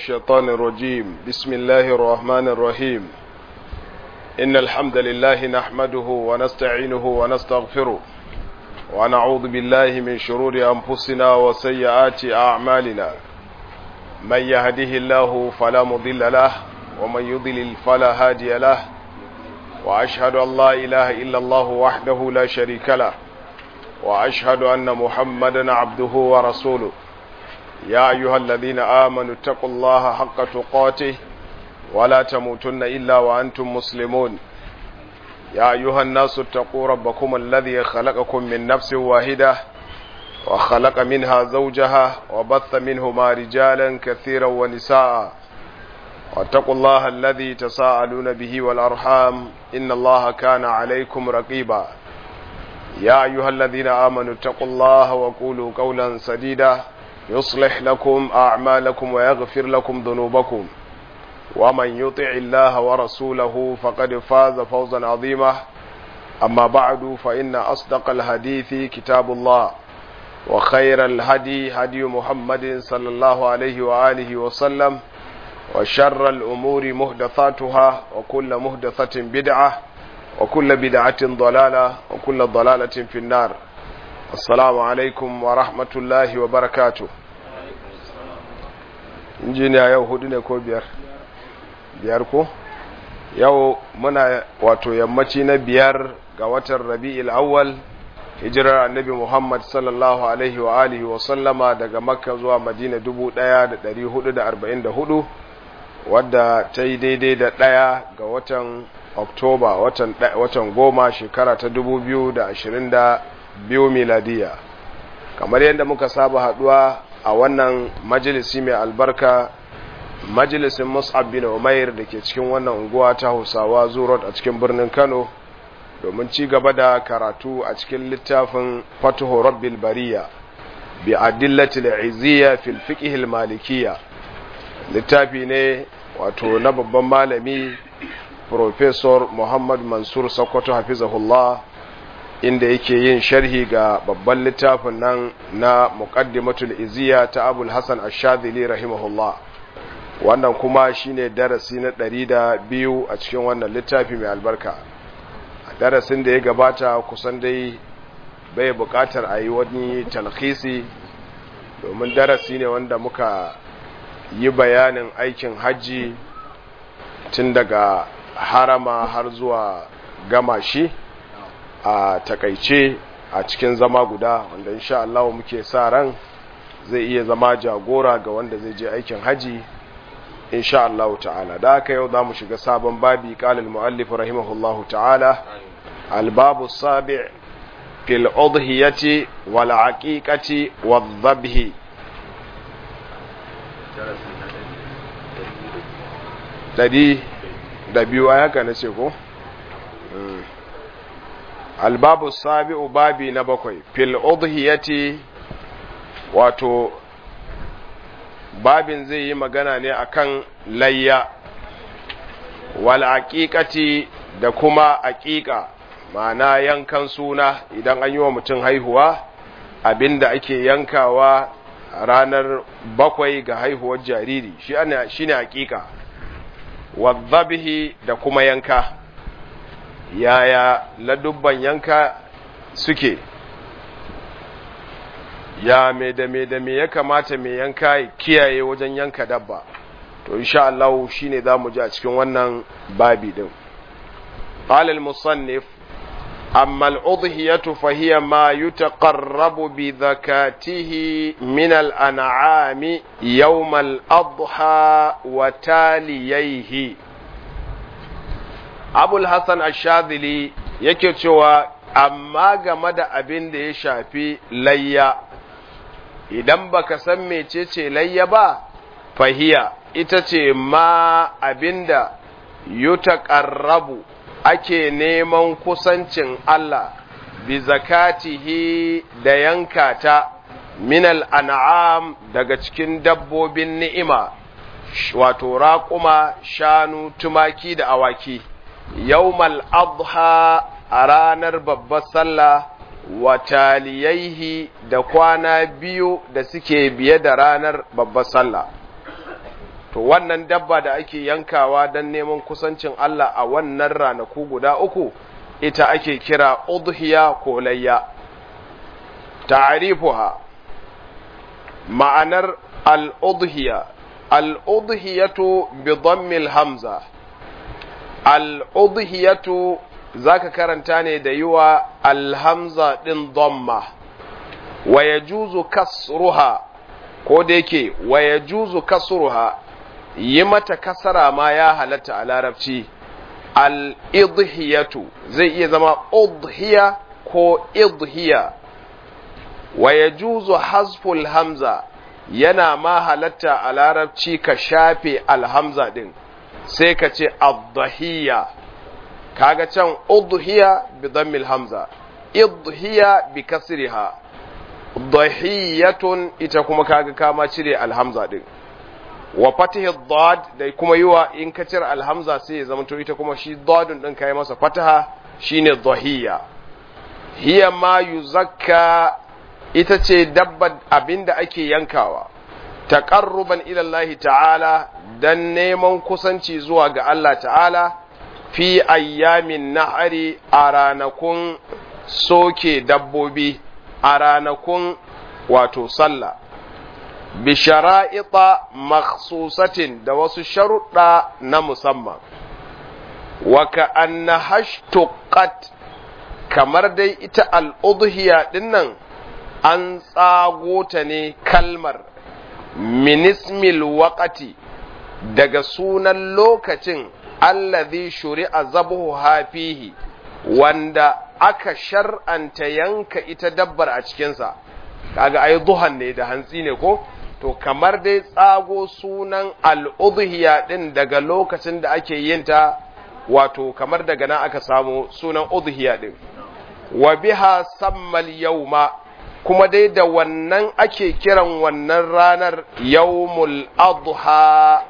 الشيطان الرجيم بسم الله الرحمن الرحيم إن الحمد لله نحمده ونستعينه ونستغفره ونعوذ بالله من شرور أنفسنا وسيئات أعمالنا من يهده الله فلا مضل له ومن يضلل فلا هادي له وأشهد أن لا إله إلا الله وحده لا شريك له وأشهد أن محمدا عبده ورسوله يا أيها الذين آمنوا اتقوا الله حق تقاته ولا تموتن إلا وأنتم مسلمون يا أيها الناس اتقوا ربكم الذي خلقكم من نفس واحدة وخلق منها زوجها وبث منهما رجالا كثيرا ونساء واتقوا الله الذي تساءلون به والأرحام إن الله كان عليكم رقيبا يا أيها الذين آمنوا اتقوا الله وقولوا قولا سديدا يصلح لكم أعمالكم ويغفر لكم ذنوبكم ومن يطع الله ورسوله فقد فاز فوزا عظيما أما بعد فإن أصدق الحديث كتاب الله وخير الهدي هدي محمد صلى الله عليه وآله وسلم وشر الأمور مهدثاتها وكل مهدثة بدعة وكل بدعة ضلالة وكل ضلالة في النار assalamu alaikum wa rahmatullahi wa barakatu injiniya yau hudu ne ko biyar biyar ko yau muna wato yammaci na biyar ga watan rabi'il awwal hijirar annabi muhammad sallallahu alaihi wa alihi wa sallama daga makka zuwa madina 1444 wadda ta yi daidai da ɗaya ga watan oktoba watan goma shekara ta 2020 biyu miladiya kamar yadda muka saba haduwa a wannan majalisi mai albarka majalisin mus'ab bin umair da ke cikin wannan unguwa ta hausawa zurot a cikin birnin kano domin ci gaba da karatu a cikin littafin fatuhu rabbil bariya bi adillatil izziya fil fiqh malikiyya littafi ne wato na babban malami professor muhammad mansur sokoto hafizahullah inda yake yin sharhi ga babban littafin nan na muqaddimatul iziya ta abul hasan ash-shadhili rahimahullah wannan kuma shine darasi na ɗari da biyu a cikin wannan littafi mai albarka a darasin da ya gabata kusan dai bai buƙatar a yi wani talhisi domin darasi ne wanda muka yi bayanin aikin hajji tun daga harama har zuwa gama shi a takaice a cikin zama guda wanda insha Allah muke sa ran zai iya zama jagora ga wanda zai je aikin haji insha Allah ta'ala da haka yau zamu shiga sabon babi qala al-muallif rahimahullahu ta'ala al-babu sabi' fil udhiyati wal aqiqati wadh-dhabhi dadi da biyu haka nace ko albabu sabi'u babi na bakwai fil udhiyati wato babin zai yi magana ne akan layya wal aqiqati da kuma aqiqa ma'ana yankan suna idan an yi wa mutum haihuwa abinda ake yankawa ranar bakwai ga haihuwar jariri shi ana shine aqiqa wadhabihi da kuma yanka yaya ladubban yanka suke ya me da me da me ya kamata me yanka ya kiyaye wajen yanka dabba to insha Allah shine zamu ji a cikin wannan babi din qala al-musannif amma al-udhiyatu fa hiya ma yutaqarrabu bi zakatihi min al-an'ami yawm al-adha wa taliyaihi abul hassan ashadili yake cewa amma game da abin da ya shafi layya idan baka san mecece layya ba fahiya ita ce ma abinda yutaqarrabu ake neman kusancin Allah bi zakatihi da yankata minal an'am daga cikin dabbobin ni'ima wato raƙuma shanu tumaki da awaki yawmal adha a ranar babbar sallah wa taliyaihi da kwana biyu da suke biye da ranar babbar sallah to wannan dabba da ake yankawa don neman kusancin Allah a wannan ranaku guda uku ita ake kira udhiya ko layya ta'rifuha ma'anar al-udhiya al-udhiyatu bi dhammil hamza al-udhiyatu zaka karanta ne da yiwa al-hamza din dhamma wa yajuzu kasruha ko da yake wa yajuzu kasruha yi mata kasara ma ya halatta a larabci al-idhiyatu zai iya zama udhiya ko idhiya wa yajuzu hasful hamza yana ma halatta a larabci ka shafe alhamza din sai ka ce adhiya kaga can udhiya bi dhammil hamza idhiya bi kasriha dhahiyatun ita kuma kaga kama cire alhamza din wa fatihi dad da kuma yiwa in ka cire alhamza sai ya zama to ita kuma shi dadun din kai masa fataha shine dhahiya hiya ma yuzakka ita ce dabbar abinda ake yankawa taqarruban ila Allah ta'ala dan neman kusanci zuwa ga Allah ta'ala fi ayyamin nahari a ranakun soke dabbobi a ranakun wato sallah bi shara'ita makhsusatin da wasu sharuɗa na musamman wa ka anna hashtuqat kamar dai ita al'udhiya dinnan an tsago ta ne kalmar minismil waqati daga sunan lokacin allazi shuri'a zabuhu hafihi wanda aka shar'anta yanka ita dabbar a cikinsa kaga ai duhan ne da hantsi ne ko to kamar dai tsago sunan al'udhiya din daga lokacin da ake yin ta wato kamar daga nan aka samu sunan udhiya din wa biha sammal yawma kuma dai da wannan ake kiran wannan ranar yawmul adha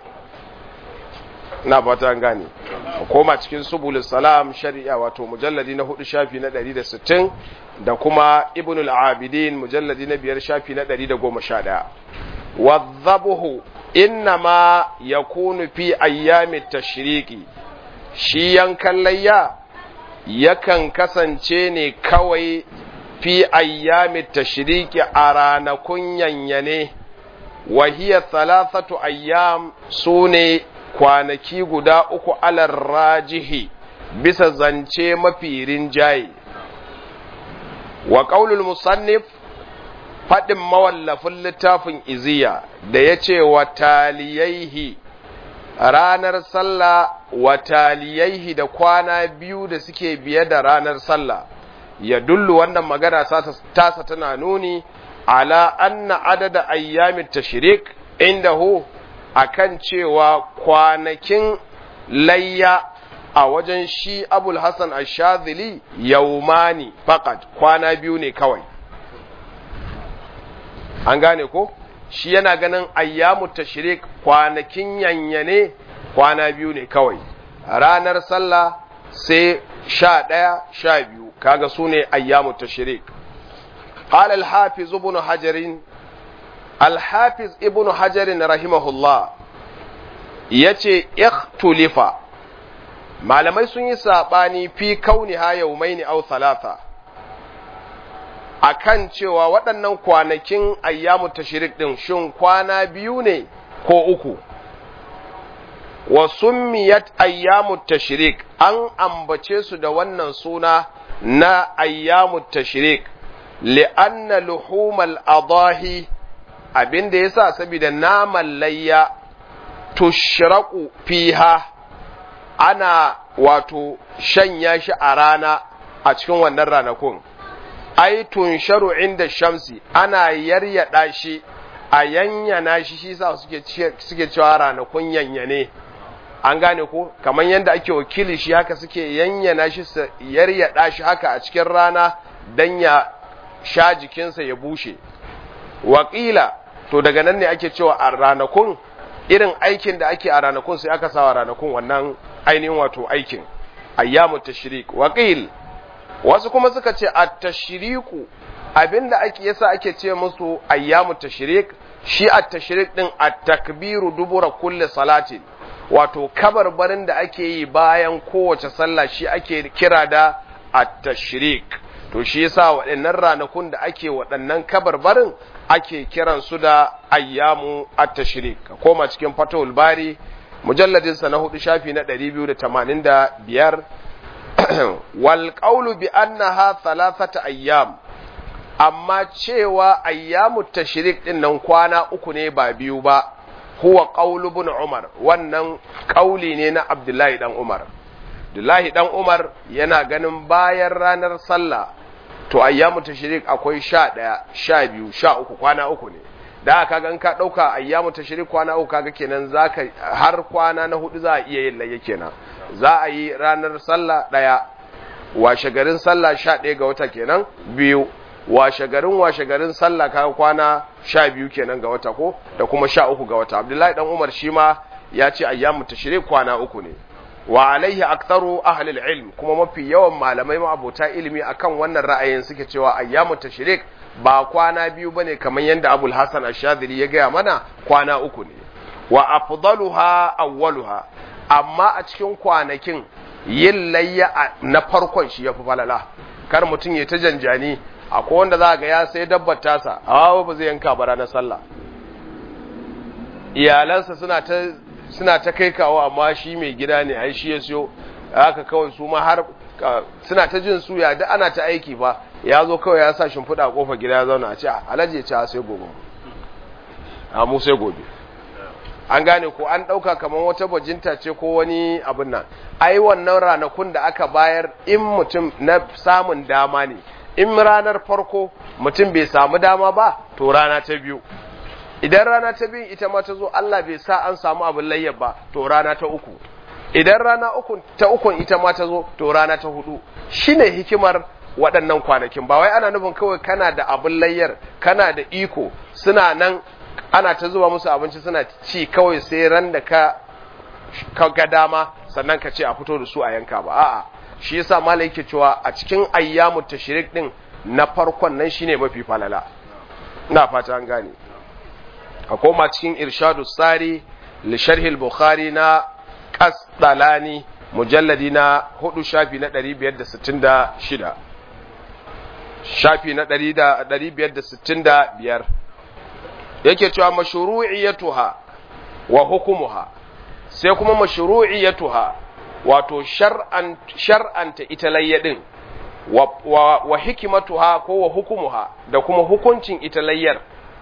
na fata gane koma cikin subulus salam shari'a wato mujalladi na hudu shafi na 160 da kuma ibn al-abidin mujalladi na biyar shafi na 111 wadhabuhu innama yakunu fi ayyamit tashriqi shi yankan layya yakan kasance ne kawai fi ayyamit tashriqi a ranakun yanyane wa hiya thalathatu ayyam sune kwanaki guda uku alar rajihi bisa zance mafi rinjaye wa ƙaulul musannif faɗin mawallafin littafin iziya da ya ce wa taliyaihi ranar sallah wa taliyaihi da kwana biyu da suke biye da ranar sallah ya dullu wannan magana tasa tana nuni ala anna adada ayyamin tashrik indahu akan cewa kwanakin layya a wajen shi abul hassan ashadili yaumani fakat kwana biyu ne kawai an gane ko shi yana ganin ayyamu tashrik kwanakin yanyane kwana biyu ne kawai ranar sallah sai sha ɗaya sha biyu kaga su ne ayyamu tashrik قال الحافظ ابن حجر الحافظ ابن حجر رحمه الله yace ikhtulifa malamai sun yi saɓani fi kauni ha yaumaini au talata akan cewa waɗannan kwanakin ayyamu tashrik din shin kwana biyu ne ko uku wa summiyat ayyamu tashrik an ambace su da wannan suna na ayyamu tashrik li'anna luhumal adahi abinda yasa saboda naman layya tushraku fiha ana wato shanya shi a rana a cikin wannan ranakun ai tunsharu inda shamsi ana yaryada shi a yanyana shi shi sa suke suke cewa ranakun yanyane an gane ko kamar yadda ake wakili shi haka suke yanyana shi su yaryada shi haka a cikin rana dan ya sha jikinsa ya bushe waƙila to daga nan ne ake cewa a ranakun irin aikin da ake a ranakun sai aka sawa ranakun wannan ainihin wato aikin ayyamu tashrik waqil wasu kuma suka ce at-tashriku abinda ake yasa ake ce musu ayyamu tashrik shi at-tashrik din at-takbiru dubura kulli salatin wato kabarbarin da ake yi bayan kowace sallah shi ake kira da at-tashrik to shi yasa waɗannan ranakun da ake waɗannan kabarbarin ake kiran su da ayyamu at-tashrik koma cikin fatawul bari mujalladin sa na hudu shafi na 285 wal qawlu bi annaha thalathata ayyam amma cewa ayyamu tashrik din nan kwana uku ne ba biyu ba huwa qawlu ibn umar wannan kauli ne na abdullahi dan umar abdullahi dan umar yana ganin bayan ranar sallah to ayyamu tashrik akwai sha ɗaya sha biyu sha uku kwana uku ne da aka ga ka ɗauka ayyamu tashrik kwana uku kaga kenan zaka har kwana na hudu za a iya yin layya kenan za a yi ranar sallah ɗaya washe garin sallah sha ɗaya ga wata kenan biyu washe garin washe garin sallah kaga kwana sha biyu kenan ga wata ko da kuma sha uku ga wata abdullahi dan umar shi ma ya ce ayyamu tashrik kwana uku ne wa alaihi aktharu ahli ilm kuma mafi yawan malamai ma'abota ilimi akan wannan ra'ayin suke cewa ayyamu tashrik ba kwana biyu bane kamar yadda Abul Hasan Ash-Shadhili ya gaya mana kwana uku ne wa afdaluha awwaluha amma a cikin kwanakin yin layya na farkon shi yafi falala kar mutum ya ta janjani akwai wanda za ga ya sai dabbar tasa a ba zai yanka bara na sallah iyalansa suna ta suna ta kai kawo amma shi mai gida ne ai shi ya siyo haka kawai su ma har suna ta jin suya duk ana ta aiki ba ya zo kawai ya sa shimfiɗa a ƙofar gida ya zauna a ce alhaji ya ce sai gobe a mu sai gobe an gane ko an ɗauka kamar wata bajinta ce ko wani abin nan ai wannan ranakun da aka bayar in mutum na samun dama ne in ranar farko mutum bai samu dama ba to rana ta biyu idan rana ta biyu ita ma ta zo Allah bai sa an samu abin layyar ba to rana ta uku idan rana uku ta ukun ita ma ta zo to rana ta hudu shine hikimar waɗannan kwanakin ba wai ana nufin kawai kana da abin layyar kana da iko suna nan ana ta zuba musu abinci suna ci kawai sai ran da ka ga dama sannan ka ce a fito da su a yanka ba a'a shi yasa malai yake cewa a cikin ayyamu tashrik din na farkon nan shine mafi falala ina fata an gane a koma cikin irshadu tsari lisharhil bukhari na kasdalani mujalladi na hudu shafi na 566 shafi na 565 yake cewa mashru'iyatuha wa hukumuha sai kuma mashru'iyatuha wato shar'an shar'anta ita layyadin wa, wa, wa hikimatuha ko wa hukumuha da kuma hukuncin ita layyar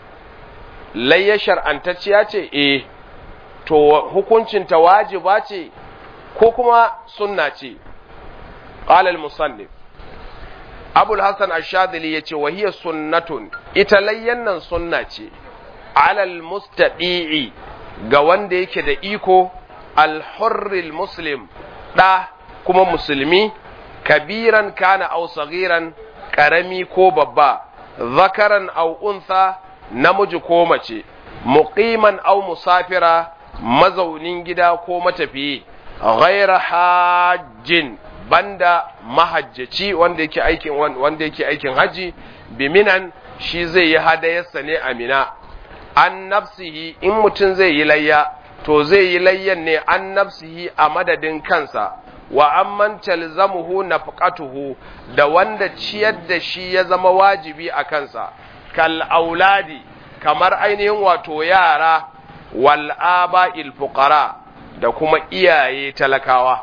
layya shar'antacciya ce eh to hukuncin ta wajiba ce ko kuma sunna ce qala al-musannif abul hasan ash-shadili yace wa hiya sunnatun ita layyan nan sunna ce alal mustadi'i ga wanda yake da iko al-hurril muslim da kuma musulmi kabiran kana aw saghiran karami ko babba zakaran aw untha namiji ko mace muqiman aw musafira mazaunin gida ko matafiyi ghaira hajjin banda mahajjaci wanda yake aikin wanda yake aikin haji biminan shi zai yi hadayarsa ne amina an nafsihi in mutum zai yi layya to zai yi layyan ne an nafsihi a madadin kansa wa amman talzamuhu nafqatuhu da wanda ciyar da shi ya zama wajibi a kansa kal auladi kamar ainihin wato yara wal aba'il fuqara da kuma iyaye talakawa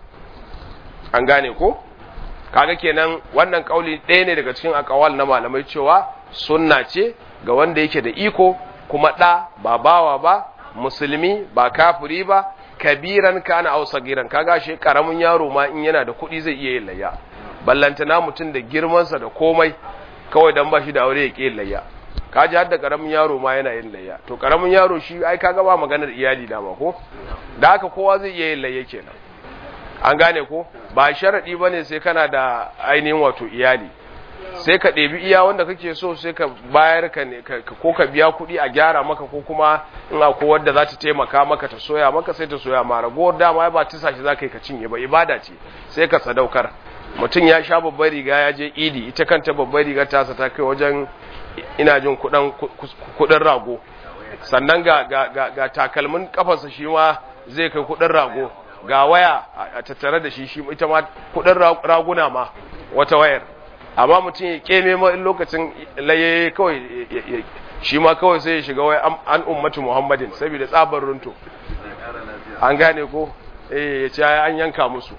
an gane ko kaga kenan wannan kauli ɗaya ne daga cikin akawal na malamai cewa sunna ce ga wanda yake da iko kuma ɗa ba bawa ba musulmi ba kafiri ba kabiran kana au sagiran kaga shi karamin yaro ma in yana da kuɗi zai iya yin layya ballantana mutum da girmansa da komai kawai dan ba shi da aure ya ƙi layya kaji har da karamin yaro ma yana yin layya to karamin yaro shi ai kaga ba maganar iyali da ma ko da haka kowa zai iya yin layya kenan an gane ko ba sharadi bane sai kana da ainihin wato iyali sai ka ɗebi iya wanda kake so sai ka bayar ka ne ko ka biya kuɗi a gyara maka ko kuma in akwai wadda za ta taimaka maka ta soya maka sai ta soya ma ragowar dama ba tisa shi za ka yi ka cinye ba ibada ce sai ka sadaukar mutum ya sha babbar riga ya je idi ita kanta babbar riga tasa ta kai wajen ina jin kuɗin rago sannan ga, ga, ga, ga takalmin kafarsa shi ma zai kai kudin rago ga waya a tattare da shi shi ita ma kudin raguna ma wata wayar amma mutum ya keme ma in lokacin laye kawai shi ma kawai sai ya shiga wai an ummatu muhammadin saboda tsabar runto an gane ko eh ya ce an yanka musu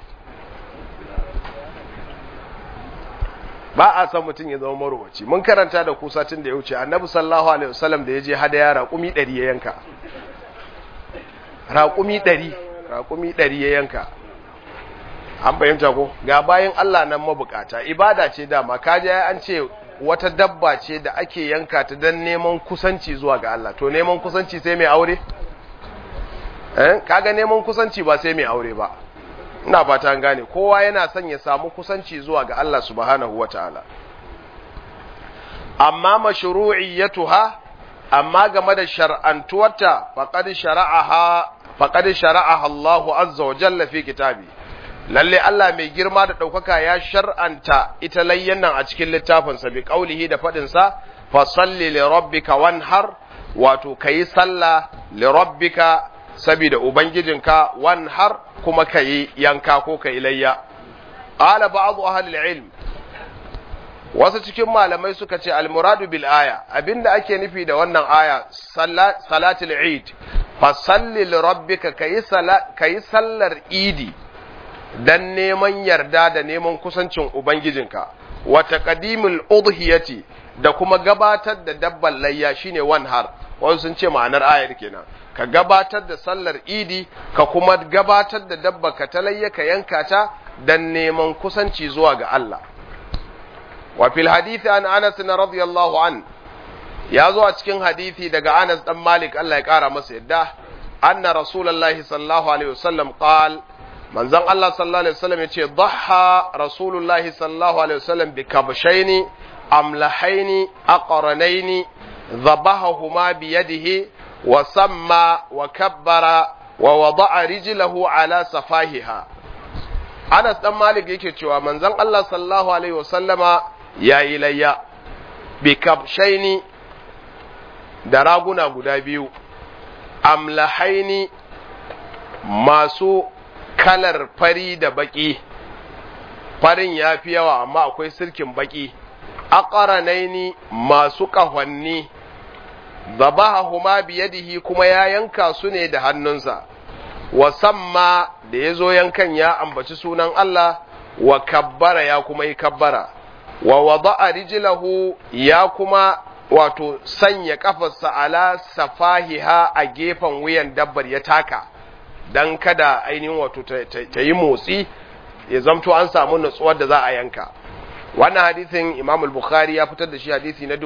ba a san mutum ya zama marowaci mun karanta da ku satin da ya wuce annabi sallallahu alaihi wasallam da ya je hadaya raƙumi 100 ya yanka raƙumi 100 raƙumi 100 ya yanka an fahimta ko ga bayan Allah nan mabukata ibada ce dama kaje an ce wata dabba ce da ake yanka ta dan neman kusanci zuwa ga Allah to neman kusanci sai mai aure eh kaga neman kusanci ba sai mai aure ba ina fata an gane kowa yana son ya samu kusanci zuwa ga Allah subhanahu wataala amma mashru'iyyatuha amma game da shar'antuwarta faqad shara'aha faqad shara'aha Allahu azza wa jalla fi kitabi lalle Allah mai girma da ɗaukaka ya shar'anta ita layyan nan a cikin littafinsa bi ƙaulihi da faɗinsa fa salli li rabbika wanhar wato kayi sallah li rabbika saboda ubangijinka wanhar kuma kayi yanka ko kayi layya qala ba'du ahli ilm wasu cikin malamai suka ce almuradu bil aya abinda ake nufi da wannan aya salatul eid fa salli li rabbika kayi kayi sallar idi dan neman yarda da neman kusancin Ubangijinka, wata ƙadimul udhiyati da kuma gabatar da dabban layya shine wanhar, wasu sun ce ma'anar ayar kenan. Ka gabatar da sallar idi, ka kuma gabatar da dabba ka ta layya ka yanka ta dan neman kusanci zuwa ga Allah. Wa fil hadithi an Anas na radiyallahu an, ya zo a cikin hadithi daga Anas dan Malik Allah ya ƙara masa yadda, anna Rasulullahi sallallahu alaihi wasallam qala manzon Allah sallallahu alaihi wasallam yace dhaha rasulullahi sallallahu alaihi wasallam bi kabshaini amlahaini aqranaini dhabahahuma bi yadihi wa samma wa kabbara wa wada'a rijlahu ala safahiha Anas dan Malik yake cewa manzon Allah sallallahu alaihi wasallama yayi layya bi kabshaini da raguna guda biyu amlahaini masu kalar fari da baki farin ya fi yawa amma akwai sirkin baki aqranaini masu ƙahonni zabahahuma biyadihi kuma ya yanka su ne da hannunsa wa samma da ya zo yankan ya ambaci sunan Allah wa kabbara ya kuma yi kabbara wa wada'a rijlahu ya kuma wato sanya kafarsa ala safahiha a gefen wuyan dabbar ya taka dan kada ainihin wato ta yi motsi ya zamto an samu natsuwar da za a yanka wannan hadisin imam al-bukhari ya fitar da shi hadisi na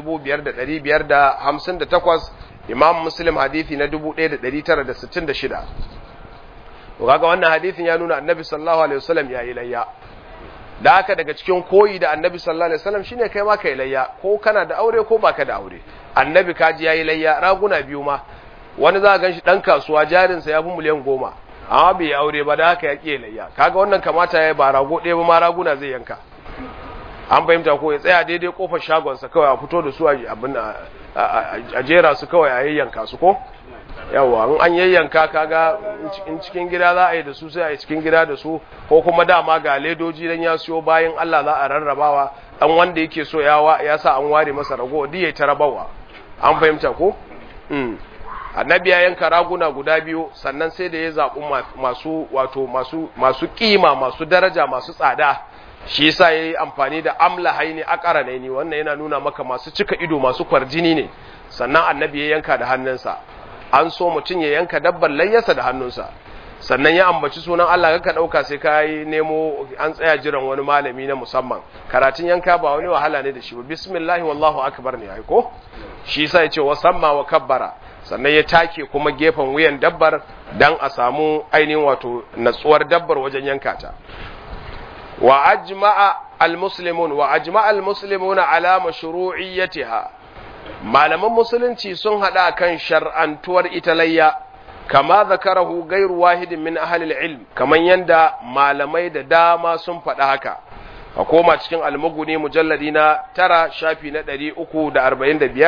5558 imam muslim hadisi na 1966 to kaga wannan hadisin ya nuna annabi sallallahu alaihi wasallam ya yi layya da haka daga cikin koyi da annabi sallallahu alaihi wasallam shine kai ma kai layya ko kana da aure ko baka da aure annabi kaji yayi layya raguna biyu ma wani za a gan shi ɗan kasuwa jarinsa ya fi miliyan goma amma bai yi aure ba da haka ya ƙi layya kaga wannan kamata ya yi ba rago ɗaya ba ma raguna zai yanka an fahimta ko ya tsaya daidai kofar shagonsa kawai a fito da su abin a jera su kawai a yayyanka su ko yawa in an yayyanka kaga in cikin gida za a yi da su sai a yi cikin gida da su ko kuma dama ga ledoji dan ya siyo bayan Allah za a rarrabawa dan wanda yake so ya sa an ware masa rago duk ya ta rabawa an fahimta ko annabi ya yanka raguna guda biyu sannan sai da ya zaɓi masu wato masu masu kima masu daraja masu tsada shi yasa yayi amfani da amla haini akara ne wannan yana nuna maka masu cika ido masu kwarjini ne sannan annabi ya yanka da hannunsa an so mutum ya yanka dabbar layyarsa da hannunsa sannan ya ambaci sunan Allah ka dauka sai ka yi nemo an tsaya jiran wani malami na musamman karatun yanka ba wani wahala ne da shi ba bismillah wallahu akbar ne ai ko shi yasa ya ce wa samma wa kabbara sannan ya take kuma gefen wuyan dabbar dan a samu ainihin wato natsuwar dabbar wajen yanka ta wa ajma'a almuslimun wa ajma'a almuslimuna ala mashru'iyyatiha malaman musulunci sun hada kan shar'antuwar ita layya kama zakarahu gairu wahidin min ahli ilm kaman yanda malamai da dama sun faɗa haka a koma cikin almuguni mujalladi na tara shafi na ɗari uku da arba'in da biyar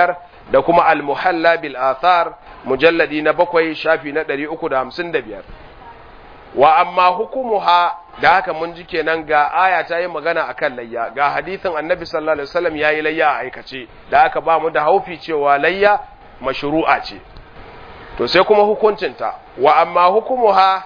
da kuma al-muhalla bil athar mujalladi na bakwai shafi na 355 wa amma hukumuha da haka mun ji kenan ga aya ta yi magana akan layya ga hadisin annabi sallallahu alaihi wasallam yayi layya a aikace da aka ba mu da haufi cewa layya mashru'a ce to sai kuma hukuncinta wa amma hukumuha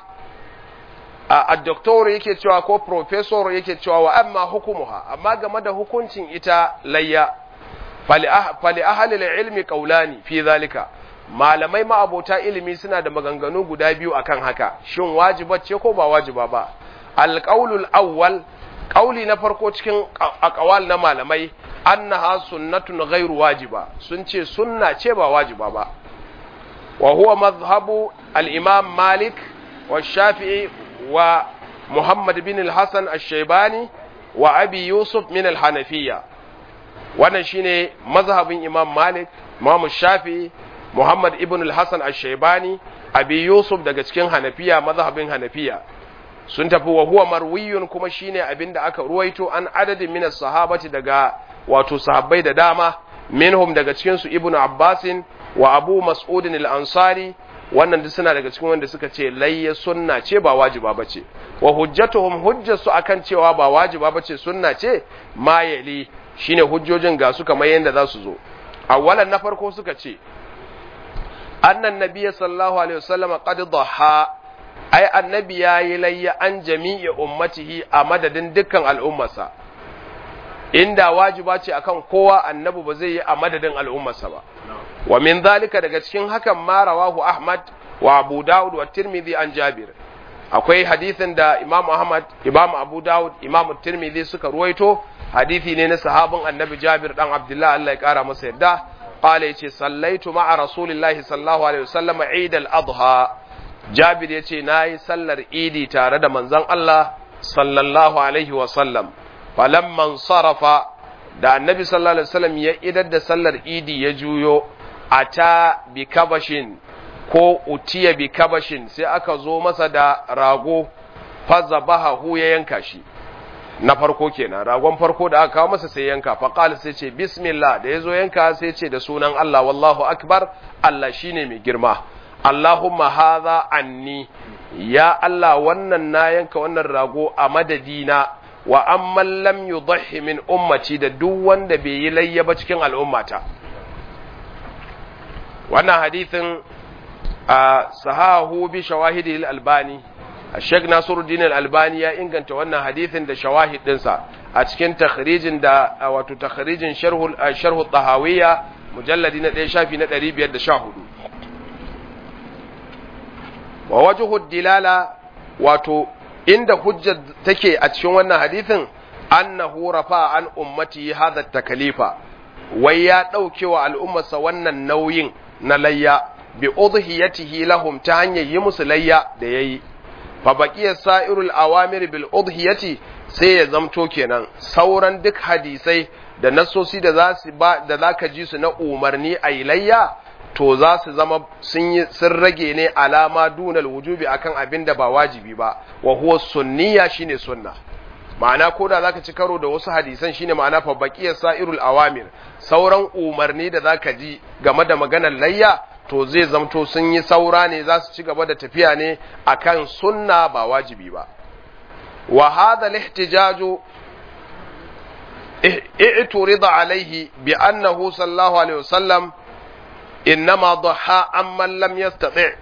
a doktor yake cewa ko professor yake cewa wa amma hukumuha amma game da hukuncin ita layya fali ahalil ilmi qaulani fi zalika malamai ma'abota ilimi suna da maganganu guda biyu akan haka shin wajiba ce ko ba wajiba ba alqaulul awwal qauli na farko cikin aqwal na malamai annaha sunnatun ghairu wajiba sun ce sunna ce ba wajiba ba wa huwa madhhabu al-imam malik wa shafi'i wa muhammad bin al-hasan ash-shaybani wa abi yusuf min al-hanafiyya wannan shine mazhabin imam malik imam shafi'i muhammad ibn al-hasan ash-shaybani abi yusuf daga cikin hanafiya mazhabin hanafiya sun tafi wa huwa marwiyun kuma shine abinda aka ruwaito an adadin min sahabati daga wato sahabbai da dama minhum daga cikin su ibnu abbasin wa abu mas'udin al-ansari wannan duk suna daga cikin wanda suka ce layya sunna ce ba wajiba bace wa hujjatuhum hujjatu akan cewa ba wajiba bace sunna ce ma yali shine hujjojin ga su kamar yanda za su zo awwalan na farko suka ce annan nabiyyi sallallahu alaihi wasallam qad dhaha ai annabi yayi layya an jami'i ummatihi a madadin dukkan al'ummarsa inda wajiba ce akan kowa annabi ba zai yi a madadin al'ummarsa ba wa min zalika daga cikin hakan ma rawahu ahmad wa abu daud wa tirmidhi an jabir akwai hadisin da imam ahmad imam abu daud imam tirmidhi suka ruwaito hadisi ne na sahabin annabi jabir dan abdullah Allah ya kara masa yadda qala yace sallaitu ma'a rasulillahi sallallahu alaihi wasallam eid al-adha jabir yace nayi sallar idi tare da manzon Allah sallallahu alaihi wasallam falamman sarafa da annabi sallallahu alaihi wasallam ya idar da sallar idi ya juyo ata bi kabashin ko utiya bi kabashin sai aka zo masa da rago fazabahu ya yanka shi na farko kenan ragon farko da aka kawo masa sai yanka fa qala sai ce bismillah da yazo yanka sai ce da sunan Allah wallahu akbar Allah shine mai girma Allahumma hadha anni ya Allah wannan na yanka wannan rago a madadina wa amman lam yudhi min ummati da duk wanda bai yi layya ba cikin al'ummata wannan hadithin a sahahu bi shawahidi al-albani Sheikh Nasiruddin al-Albani ya inganta wannan hadithin da shawahid dinsa a cikin takhrijin da wato takhrijin sharhul sharhu tahawiyya mujalladi na 1 shafi na 514 wa wajhu dilala wato inda hujjar take a cikin wannan hadithin annahu rafa an ummati hadha takalifa wai ya dauke wa al'ummarsa wannan nauyin na layya bi udhiyatihi lahum ta hanyar yi musu layya da yayi fa baqiya sa'irul awamir bil udhiyati sai ya zamto kenan sauran duk hadisai da nasosi da za su ba da zaka ji su na umarni a layya to za su zama sun yi sun rage ne alama dunal wujubi akan abin da ba wajibi ba wa huwa sunniya shine sunna ma'ana ko da zaka ci karo da wasu hadisan shine ma'ana fa baqiyas sa'irul awamir sauran umarni da zaka ji game da maganar layya to zai zamto sun yi saura ne za su ci gaba da tafiya ne akan sunna ba wajibi ba wa hadha al-ihtijaju i'turida alayhi bi annahu sallallahu alaihi wasallam إنما ضحى عمن لم يستطع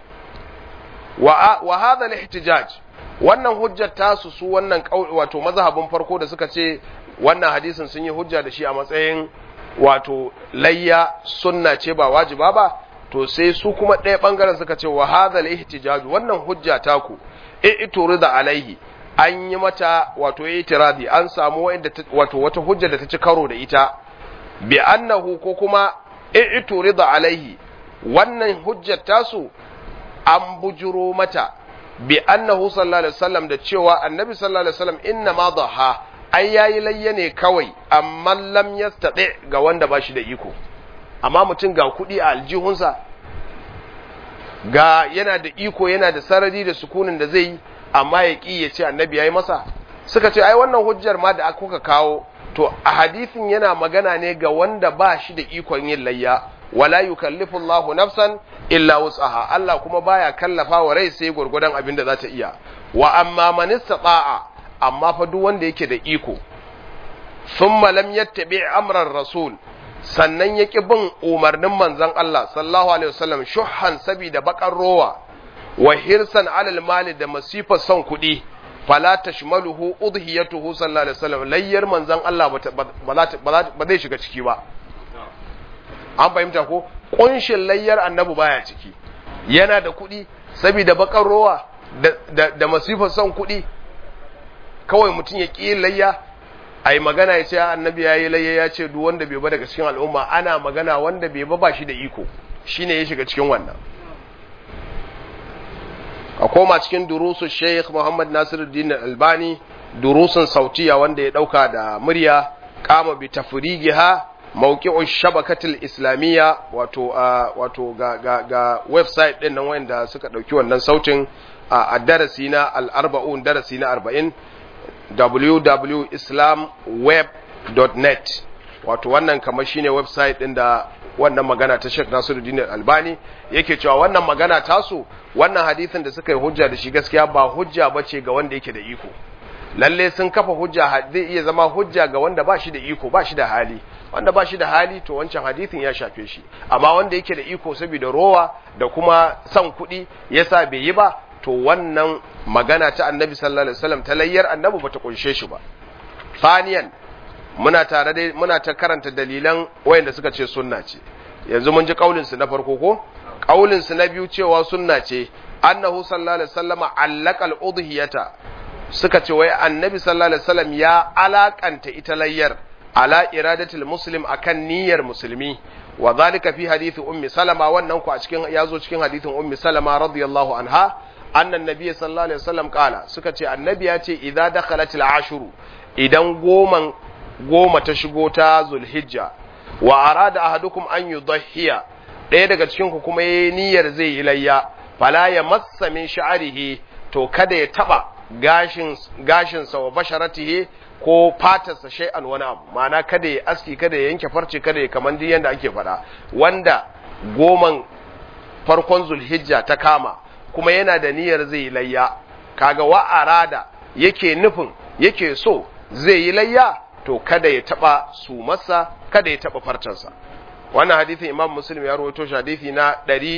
وهذا الاحتجاج wannan hujjar tasu su wannan wato mazhabin farko da suka ce wannan hadisin sun yi hujja da shi a matsayin wato layya sunna ce ba wajiba ba to sai su kuma ɗaya ɓangaren suka ce wa hadha ihtijaj wannan hujja taku i'turida alaihi an yi mata wato itiradi an samu wato wata hujja da ta ci karo da ita bi annahu ko kuma i'turida alaihi wannan hujjar tasu an bujuro mata bi annahu sallallahu alaihi wasallam da cewa annabi sallallahu alaihi wasallam inna ma dhaha ai yayi layya ne kawai amma lam yastati ga wanda ba shi da iko amma mutum ga kuɗi a aljihunsa ga yana da iko yana da sarari da sukunin da zai yi amma ya ƙi ya ce annabi ya yi masa suka ce ai wannan hujjar ma da kuka kawo to a hadithin yana magana ne ga wanda ba shi da ikon yin layya wala yukallifu Allahu nafsan illa wus'aha Allah kuma baya kallafa wa rai sai gurgudan abin da za ta iya wa amma man istata'a amma fa duk wanda yake da iko thumma lam yattabi amran rasul sannan ya ƙi bin umarnin manzon Allah sallallahu alaihi wasallam shuhan sabida bakar rowa wa hirsan alal mali da masifar son kuɗi fala tashmaluhu udhiyatuhu sallallahu alaihi wasallam layyar manzon Allah ba zai shiga ciki ba an fahimta ko kunshin layyar annabi baya ciki yana da kuɗi saboda bakar rowa da, da, masifar son kuɗi kawai mutum ya ƙi layya a yi magana ya ce annabi ya yi layya ya ce duk wanda bai ba daga cikin al'umma ana magana wanda bai ba ba shi da iko shine ya shiga cikin wannan a koma cikin durusun sheikh muhammad nasiruddin albani durusun sautiya wanda ya dauka da murya kama bi tafrigiha mawqi'u shabakatul islamiyya wato wato ga ga ga website din nan wanda suka dauki wannan sautin a darasi na al-arba'un darasi na 40 www.islamweb.net wato wannan kamar shine website din da wannan magana ta Sheikh Nasiruddin Albani yake cewa wannan magana tasu wannan hadisin da suka yi hujja da shi gaskiya ba hujja bace ga wanda yake da iko lalle sun kafa hujja zai iya zama hujja ga wanda ba shi da iko ba shi da hali wanda ba shi da hali to wancan hadisin ya shafe shi amma wanda yake da iko saboda rowa da kuma son kuɗi yasa bai yi ba to wannan magana ta annabi sallallahu alaihi wasallam ta layyar annabi bata kunshe shi ba faniyan muna tare da muna ta karanta dalilan wayanda suka ce sunna ce yanzu mun ji kaulin su na farko ko kaulin su na biyu cewa sunna ce annahu sallallahu alaihi wasallama allaqal udhiyata suka ce wai annabi sallallahu alaihi wasallam ya alakanta ita layyar ala iradatul muslim akan niyyar musulmi wa zalika fi hadisi ummi salama wannan ku a cikin yazo cikin hadisin ummi salama radiyallahu anha annan nabiy sallallahu alaihi wasallam kala suka ce annabi ya ce idza dakhalatil ashuru idan goman goma ta shigo ta zulhijja wa arada ahadukum an yudhhiya ɗaya daga cikin ku kuma yayi niyyar zai yi layya fala ya massa min sha'rihi to kada ya taba gashin gashin sa wa basharatihi ko fatarsa shay'an wani abu ma'ana kada ya aski kada ya yanke farce kada ya kaman duk yanda ake faɗa wanda goman farkon zulhijja ta kama kuma yana da niyyar zai yi layya kaga wa arada yake nufin yake so zai yi layya to kada ya taba su masa kada ya taba farcensa wannan hadisin imam muslim ya rawaito shi hadisi na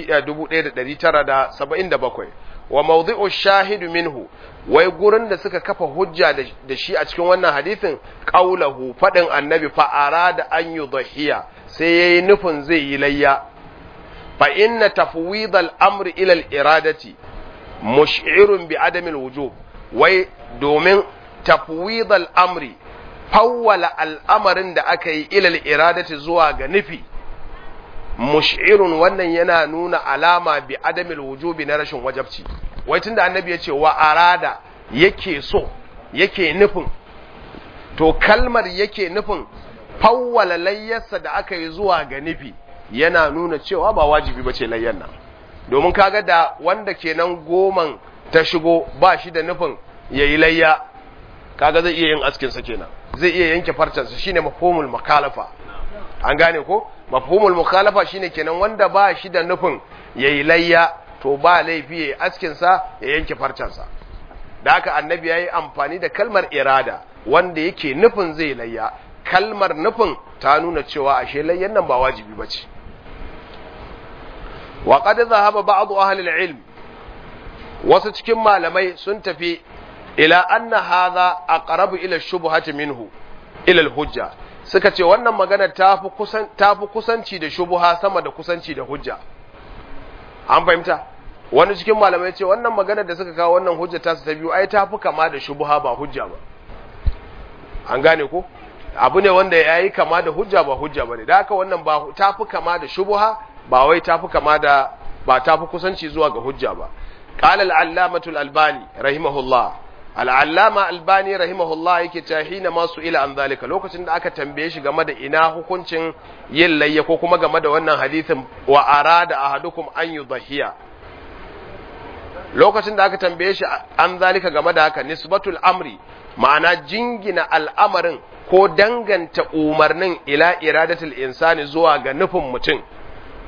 1977 wa mawdhi'u shahidu minhu wai gurin da suka kafa hujja da shi a cikin wannan hadisin qaulahu fadin annabi fa arada an yudhiya sai yayi nufin zai yi layya fa inna tafwid al-amr ila al-iradati mush'irun bi adam al-wujub wai domin tafwid al-amri fawwala al'amarin da aka yi ila al-iradati zuwa ga nufi mush'irun wannan yana nuna alama bi adam al-wujubi na rashin wajabci wai tunda annabi ya ce wa arada yake so yake nufin to kalmar yake nufin fawwala layyarsa da aka yi zuwa ga nufi yana nuna cewa ba wajibi bace layyan nan domin kaga da wanda kenan goman ta shigo ba shi da nufin yayi layya kaga zai iya yin askin sa kenan zai iya yanke farcensa shine mafhumul mukhalafa an gane ko mafhumul mukhalafa shine kenan wanda ba shi da nufin yayi layya to ba laifi yayi askin sa ya yanke farcensa da haka annabi yayi amfani da kalmar irada wanda yake nufin zai layya kalmar nufin ta nuna cewa ashe layyan nan ba wajibi bace wa qad dhahaba ba'd ahli al-ilm wasu cikin malamai sun tafi ila anna hadha aqrabu ila shubhati minhu ila al-hujja suka ce wannan magana tafi kusan tafi kusanci da shubha sama da kusanci da hujja an fahimta wani cikin malamai ce wannan magana da suka kawo wannan hujja ta su ta biyu ai tafi kama da shubha ba hujja ba an gane ko abu ne wanda yayi kama da hujja ba hujja bane da haka wannan ba tafi kama da shubha ba wai tafi kama da ba tafi kusanci zuwa ga hujja ba qala al-allamatu al-albani rahimahullah al-allama albani rahimahullah yake ta hina masu ila an zalika lokacin da aka tambaye shi game da ina hukuncin yin layya ko kuma game da wannan hadisin wa arada ahadukum an yudhiya lokacin da aka tambaye shi an zalika game da haka nisbatul amri ma'ana jingina al'amarin ko danganta umarnin ila iradatul insani zuwa ga nufin mutum